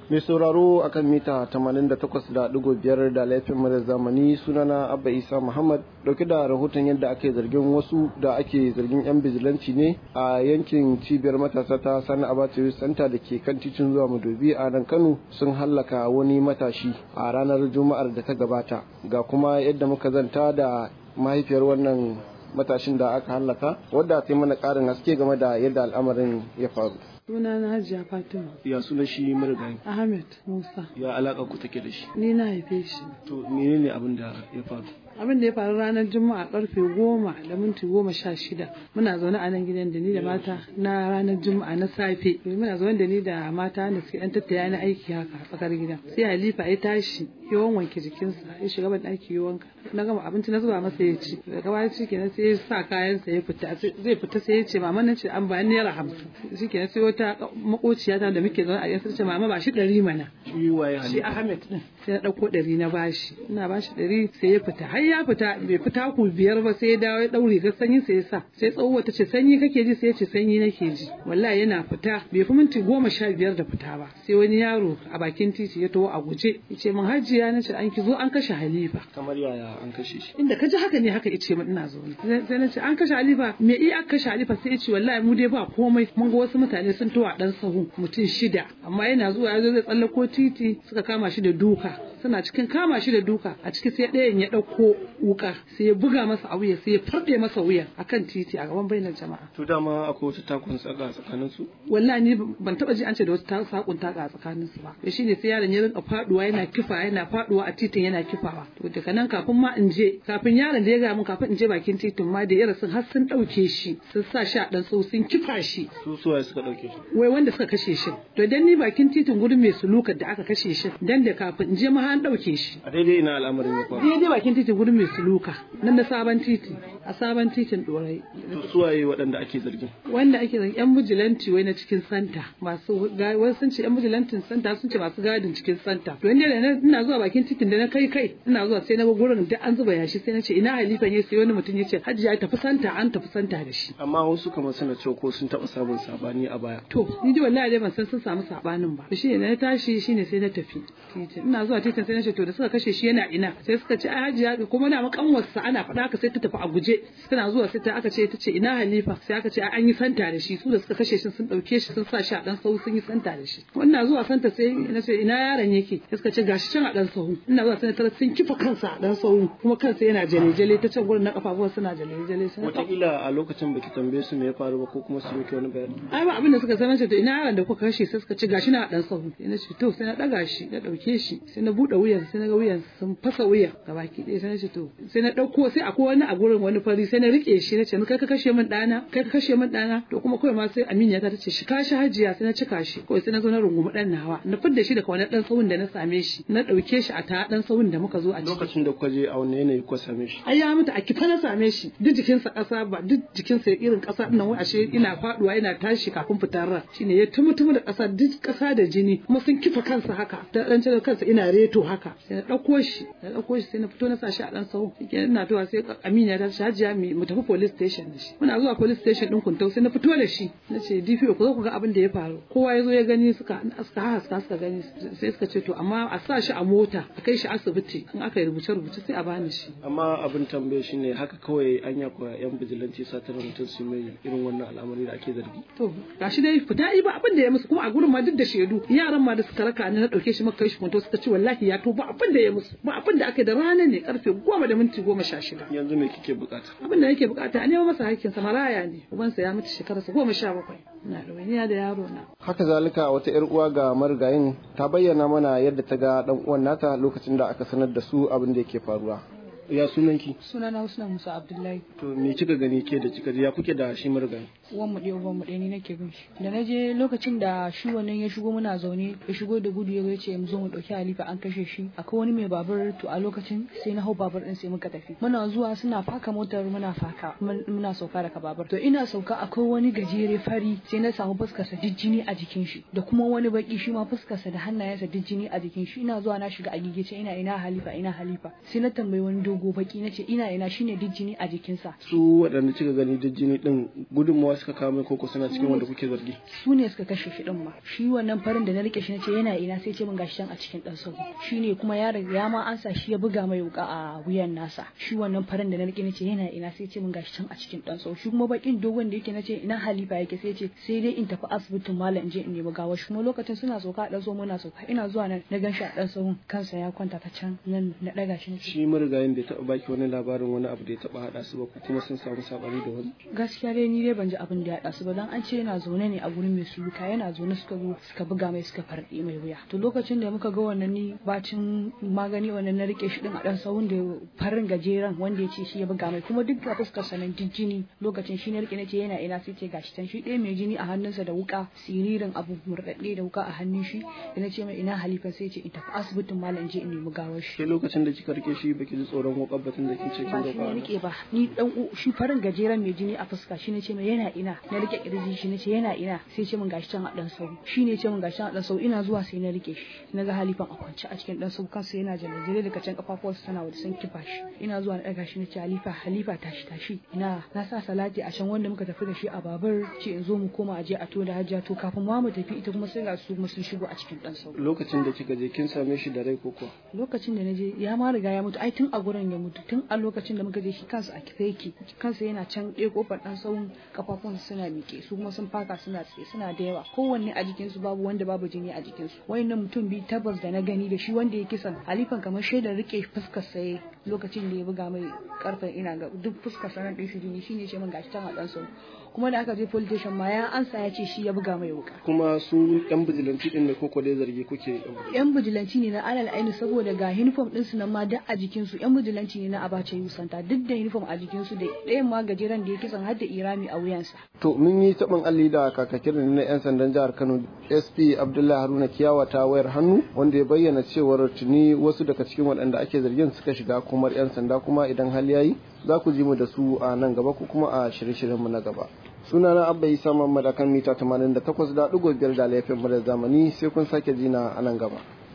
mai sauraro akan mita 88.5 da laifin mara zamani sunana abba isa muhammad dauke da rahoton yadda ake zargin wasu da ake zargin yan bijilanci ne a yankin cibiyar matasa ta sani abacha santa da ke kan titin zuwa madobi a nan kano sun hallaka wani matashi a ranar juma'ar da ta gabata ga kuma yadda muka zanta da mahaifiyar wannan matashin da aka hallaka wadda ta yi mana karin haske game da yadda al'amarin ya faru suna na hajiya fatima ya suna shi marigayi ahmed musa ya alaka ku take da shi ni na haife shi to menene abin da ya faru abin da ya faru ranar juma'a karfe goma da minti goma sha shida muna zaune a nan gidan da ni da mata na ranar juma'a na safe muna zaune da ni da mata da suke yan tattaya na aiki haka a tsakar gida sai halifa ya tashi yawan wanke jikinsa ya shiga ban ɗaki ya wanka na gama abinci na zuba masa ya ci daga baya shi kenan sai ya sa kayansa ya fita zai fita sai ya ce mama nan ce an ba naira hamsin shi kenan sai wata makociya ta da muke zaune a yansa ce mama ba shi ɗari mana shi waye shi ahmed din sai na ɗauko ɗari na bashi ina bashi ɗari sai ya fita har ya fita bai fita ku biyar ba sai ya dawo ya ɗaure ga sanyi sai ya sa sai tsawo ta ce sanyi kake ji sai ya ce sanyi nake ji wallahi yana fita bai fi minti goma sha biyar da fita ba sai wani yaro a bakin titi ya taho a guje ya ce min hajiya na ce an ki zo an kashe halifa kamar yaya an kashe shi inda ka ji haka ne haka ice min ina zo sai na ce an kashe halifa me iya aka kashe halifa sai ya ce wallahi mu dai ba komai mun ga wasu mutane sun tawa dan sahu mutum shida amma yana zuwa ya zo zai tsallako titi suka kama shi da duka suna cikin kama shi da duka a ciki sai ɗayan ya ɗauko wuka sai ya buga masa a wuya sai ya farɗe masa wuya akan titi a gaban bainar jama'a to dama akwai wata takun tsaka tsakanin su wallahi ni ban taba ji an ce da wata sakun taka a tsakanin su ba to shine sai yaron ya rinka faduwa yana kifa yana faduwa a titin yana kifawa to daga nan kafin ma in je kafin yaron da ya ga mun kafin in je bakin titin ma da yara sun har sun dauke shi sun sa shi a dan sau sun kifa shi su suwaye suka dauke shi wai wanda suka kashe shi to idan ni bakin titin gurin mai sulukar da aka kashe shi dan da kafin in je ma an dauke shi a daidai ina al'amarin ya faru daidai bakin titin gurin mai suluka nan da sabon titi a sabon titin dorai to suwaye waɗanda ake zargin wanda ake zargin yan bijilanti wai na cikin santa masu wai sun ce yan bijilantin santa sun ce masu gadin cikin santa to inda da ina zuwa bakin titin da na kai kai ina zuwa sai na ga gurin da an zuba yashi sai na ce ina halifan ya sai wani mutum ya ce hajji ya tafi santa an tafi santa da shi amma wasu kamar suna cewa ko sun taɓa samun sabani a baya to ni dai wallahi dai ban san sun samu sabanin ba shi ne na tashi shine sai na tafi titin ina zuwa titin sai na ce to da suka kashe shi yana ina sai suka ce ai hajji kuma na makanwarsa ana faɗa haka sai ta tafi a guje tana zuwa sai ta aka ce ta ce ina halifa sai aka ce an yi santa da shi su da suka kashe shi sun dauke shi sun sa shi a dan sahu sun yi santa da shi wannan zuwa santa sai na ce ina yaron yake sai suka ce gashi can a dan sahu ina zuwa sai tara sun kifa kansa a dan sahu kuma kansa yana jale-jale ta can gurin na kafafuwa suna jale-jale sai wataƙila a lokacin baki tambaye su me ya faru ba ko kuma su miki wani bayani ai ba abin da suka sanar ce to ina yaron da kuka kashe sai suka ce gashi na a dan sahu sai na ce to sai na daga shi na dauke shi sai na bude wuyan sai na ga wuyan sun fasa wuya gabaki ɗaya sai na ce to sai na dauko sai akwai wani a gurin wani fari sai na rike shi na ce kai ka kashe min ɗana kai ka kashe min ɗana to kuma kawai ma sai Aminiya ta ce shi ka shi hajiya sai na cika shi kawai sai na zo na rungumi ɗan nawa na fidda shi daga wani ɗan sahun da na same shi na ɗauke shi a ta ɗan sahun da muka zo a ciki lokacin da kuka je a wani yanayi kuka same shi ai ya mutu a kifa na same shi duk jikinsa ƙasa ba duk jikinsa irin ƙasa ɗin nan wai ashe ina faɗuwa ina tashi kafin fitar ran shine ya tumutumu da ƙasa duk ƙasa da jini kuma sun kifa kansa haka ta ɗan cire kansa ina reto haka sai na ɗauko shi na ɗauko shi sai na fito na sa shi a ɗan sahun ina towa sai Aminiya ta ce hajiya mu tafi police station da shi muna zuwa police station din kuntau sai na fito da shi na ce DPO ku zo ku ga abin da ya faru kowa ya zo ya gani suka suka haska suka gani sai suka ce to amma a sa shi a mota a kai shi asibiti in aka yi rubuce rubuce sai a bani shi amma abin tambaye shi ne haka kawai an ya koya yan bijilanci satar mutum su mai irin wannan al'amari da ake zargi to gashi dai fita yi ba abin da ya musu kuma a gurin ma duk da shaidu yaran ma da suka raka ni na dauke shi maka kai shi kuntau suka ce wallahi ya to ba abin da ya musu ba abin da aka da rana ne karfe goma da minti goma sha shida yanzu me kike bukata abin da nake bukata a nema masa hakkinsa maraya ne ubansa ya mutu shekararsa goma sha bakwai na ɗawainiya da yaro na haka zalika wata yar uwa ga marigayin ta bayyana mana yadda ta ga dan uwan nata lokacin da aka sanar da su abin da yake faruwa ya sunanki sunana Husna Musa Abdullahi to me kika gani ke da kika ji ya kuke da shi marigayi uwan mu ɗaya uban mu ɗaya ni nake bin shi da na je lokacin da shi wannan ya shigo muna zaune ya shigo da gudu ya zo ya ce mu zo mu ɗauki Halifa an kashe shi akwai wani mai babur to a lokacin sai na hau babur ɗin sai muka tafi muna zuwa suna faka motar muna faka muna sauka daga babur to ina sauka akwai wani gajere fari sai na samu fuskarsa jijjini a jikin shi da kuma wani baki shi ma fuskarsa da hannayensa jijjini a jikin shi ina zuwa na shiga a gigice ina ina Halifa ina Halifa sai na tambayi wani dogo baki nace ina ina shine jijjini a jikinsa su waɗanda kika gani da jini din gudunmawa suka kawo mai koko suna cikin wanda kuke zargi su ne suka kashe shi din ma shi wannan farin da na rike shi nace yana ina sai ce min gashi can a cikin dan sau shine kuma ya riga ya ma ansa shi ya buga mai wuka a wuyan nasa shi wannan farin da na rike nace yana ina sai ce min gashi can a cikin dan sau shi kuma bakin dogon da yake nace ina halifa yake sai ce sai dai in tafi asibitin malam in je in nemi gawar shi kuma lokacin suna sauka a dan sau muna sauka ina zuwa nan na gan shi a dan sau kansa ya kwanta ta can nan na daga shi nace shi marigayin bai taɓa baki wani labarin wani abu da ya taɓa haɗa su ba ko kuma sun samu sabani da wani gaskiya dai ni dai ban ji abin da ya haɗa su ba dan an ce yana zaune ne a gurin mai suluka yana zaune suka zo suka buga mai suka farɗe mai wuya to lokacin da muka ga wannan ni bacin magani wannan na rike shi din a dan sahun da farin gajeren wanda ya ce shi ya buga mai kuma duk ga fuskar sa nan jini lokacin shi na rike nace yana ina sai ce gashi tan shi ɗaya mai jini a hannunsa da wuka siririn abu murɗaɗɗe da wuka a hannun shi da nace mai ina halifa sai ce in tafi asibitin malam in je in nemi gawar shi ke lokacin da kika rike shi baki ji tsoron wukar batun da kin ce kin ba shi ne roƙa rike ba ni dan u- shi farin gajeren mai jini a fuska shi ne ce mai yana ina na rike kirji shi ne ce yana ina sai ce min gashi can a dan sau shi ne ce min gashi can a dan sau ina zuwa sai na rike shi na ga halifan a kwance a cikin dan sau kansa yana jalajire daga can kafafuwarsa tana waje sun kifa shi ina zuwa na daga shi na ce halifa halifa tashi tashi ina na sa salati a can wanda muka tafi da shi a babur ce in zo mu koma aje a to da hajja to kafin ma mu tafi ita kuma sai ga su kuma sun shigo a cikin dan sau lokacin da kika je kin same shi da rai ko kuwa lokacin da na je ya ma riga ya mutu ai tun a gurin ya mutu tun a lokacin da muka je shi kansa a kife yake kansa yana can ɗaya kofar ɗan tsawon kafafun suna miƙe su kuma sun faka suna tsaye suna da yawa kowanne a jikinsu babu wanda babu jini a jikinsu wayannan mutum biyu tabbas da na gani da shi wanda ya kisan halifan kamar shaidar rike fuskar saye lokacin da ya buga mai karfen ina ga duk fuskar sanar ɗin shi jini shine ce min gashi can a ɗan sau kuma da aka je police station ma ya ansa ya ce shi ya buga mai wuka kuma su yan bijilanci din ne koko dai zargi kuke yan yan bijilanci ne na alal aini saboda ga uniform ɗinsu nan ma duk a jikinsu yan bijilanci ne na abacha yusanta duk da uniform a jikinsu da ɗayan ma gajeren da ya kisan har da irami a wuyansa To mun yi taɓin alli da kakakin na 'yan sandan jihar Kano SP Abdullahi Haruna Kiyawa ta wayar hannu wanda ya bayyana cewar tuni wasu daga cikin waɗanda ake zargin suka shiga kumar 'yan sanda kuma idan hali yayi za ku ji mu da su a nan gaba ko kuma a shirye-shiryenmu na gaba. Sunana Abba Isa Muhammad akan mita 88.5 da laifin mu da zamani sai kun sake jina a nan gaba.